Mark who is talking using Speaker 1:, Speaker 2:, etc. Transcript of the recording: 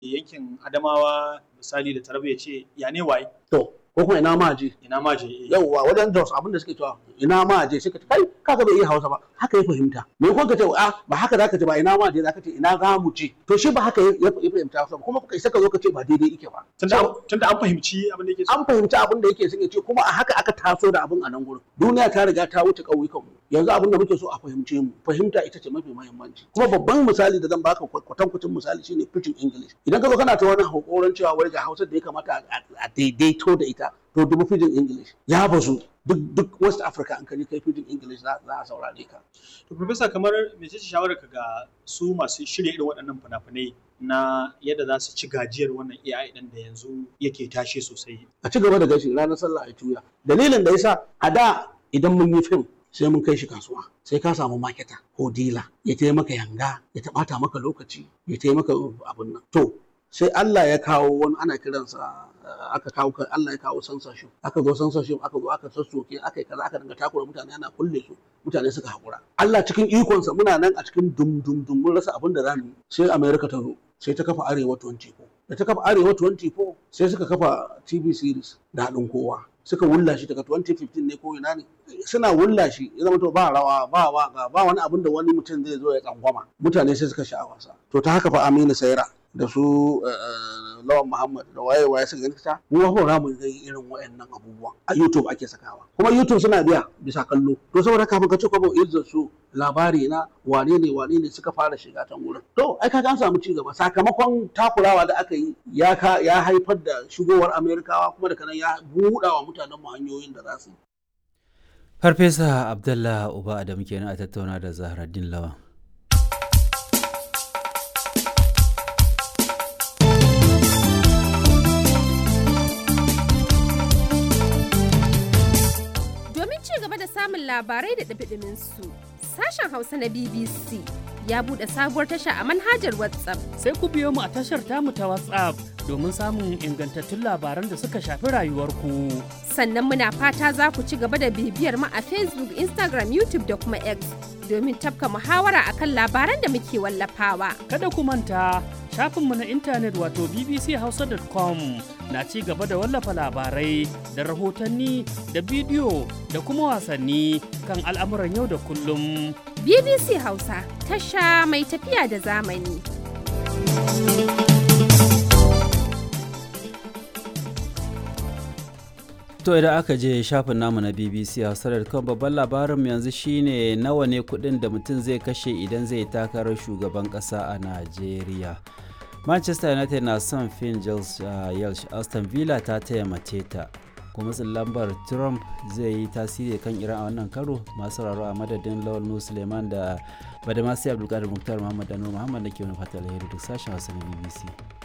Speaker 1: yankin Adamawa misali da Taraba ya ce ya ne waye
Speaker 2: to ko kuma ina ma je
Speaker 1: ina ma je
Speaker 2: yauwa wajen Jos abinda suke cewa ina ma je suka ce kai kaga bai iya Hausa ba haka ya fahimta me ko ka ce a ba haka zaka ce ba ina ma je zaka ce ina za mu je to shi ba haka ya fahimta Hausa ba kuma kai saka zo ka ce ba daidai yake ba
Speaker 1: tunda tunda an fahimci abin da yake so
Speaker 2: an fahimci abin da yake son ya ce kuma a haka aka taso da abin a nan gurin duniya ta riga ta wuce ƙauyukan mu yanzu abin da muke so a fahimce mu fahimta ita ce mafi muhimmanci kuma babban misali da zan baka kwatankwacin misali shine pidgin english idan ka zo kana ta wani hakoran cewa wai ga hausa da ya kamata a daidaito da ita to dubu pidgin english ya bazu duk duk west africa an kaji kai pidgin english za a saurare ka
Speaker 1: to professor kamar mece ce shawarar ka ga su masu shirya irin waɗannan fina-finai na yadda za su ci gajiyar wannan AI ɗin da yanzu yake tashi sosai
Speaker 2: a ci gaba da gashi ranar sallah a tuya dalilin da yasa a da idan mun yi fim sai mun kai shi kasuwa sai ka samu maketa ko dila ya taya maka yanga ya taɓata maka lokaci ya taya maka abin nan to sai Allah ya kawo wani ana kiransa aka kawo Allah ya kawo censorship aka zo censorship aka zo aka sassoke aka yi kaza aka dinga takura mutane ana kulle su mutane suka haƙura Allah cikin ikonsa muna nan a cikin dum dum dum mun rasa abin da zamu yi sai America ta zo sai ta kafa Arewa 24 da ta kafa Arewa 24 sai suka kafa TV series da haɗin kowa suka wulla shi daga 2015 ne ko ina ne suna wulla shi ya zama to ba rawa ba waka ba wani abin da wani mutum zai zo ya tsangwama mutane sai suka sha wasa to ta haka fa Aminu Saira da su Lawan Muhammad da waye waye suka gani ta mu ba mu ga irin wayannan abubuwan a YouTube ake sakawa kuma YouTube suna biya bisa kallo to saboda kafin ka ce kwabo izzar su labari na wane ne wane ne suka fara shiga can wurin to ai kaga an samu ci gaba sakamakon takurawa da aka yi ya ka ya haifar da shigowar Amerikawa kuma da kanan ya buɗa wa mutanen mu hanyoyin da za su yi
Speaker 3: Farfesa Abdullah Uba Adam kenan a tattauna da Zahraddin Lawan
Speaker 4: samun labarai da ɗabiɗimin su. Sashen Hausa na BBC ya buɗe sabuwar tasha a manhajar WhatsApp.
Speaker 5: Sai ku biyo mu a tashar tamu ta WhatsApp domin samun ingantattun labaran da suka shafi rayuwarku.
Speaker 4: Sannan muna fata za ku ci gaba da bibiyar mu a Facebook, Instagram, YouTube da kuma X domin tafka muhawara akan labaran da muke wallafawa.
Speaker 5: Kada ku manta shafinmu na intanet wato bbchausa.com na ci gaba da wallafa labarai da rahotanni da bidiyo da kuma wasanni kan al'amuran yau da kullum.
Speaker 4: BBC Hausa tasha mai tafiya da zamani.
Speaker 3: To idan aka je shafin namu na BBC Hausa.com babban labarin yanzu shine nawa ne kudin da mutum zai kashe idan zai takarar shugaban kasa a Najeriya. Manchester United na son Finn Yelsh Aston Villa ta taya mace ta. kuma lambar Trump zai yi tasiri kan Iran a wannan karo masu sauraro a madadin Lawal Nu Suleiman da Badamasi Abdulkadir Muktar Muhammad Dano Muhammad da ke wani fata alheri duk sashen Hausa na BBC.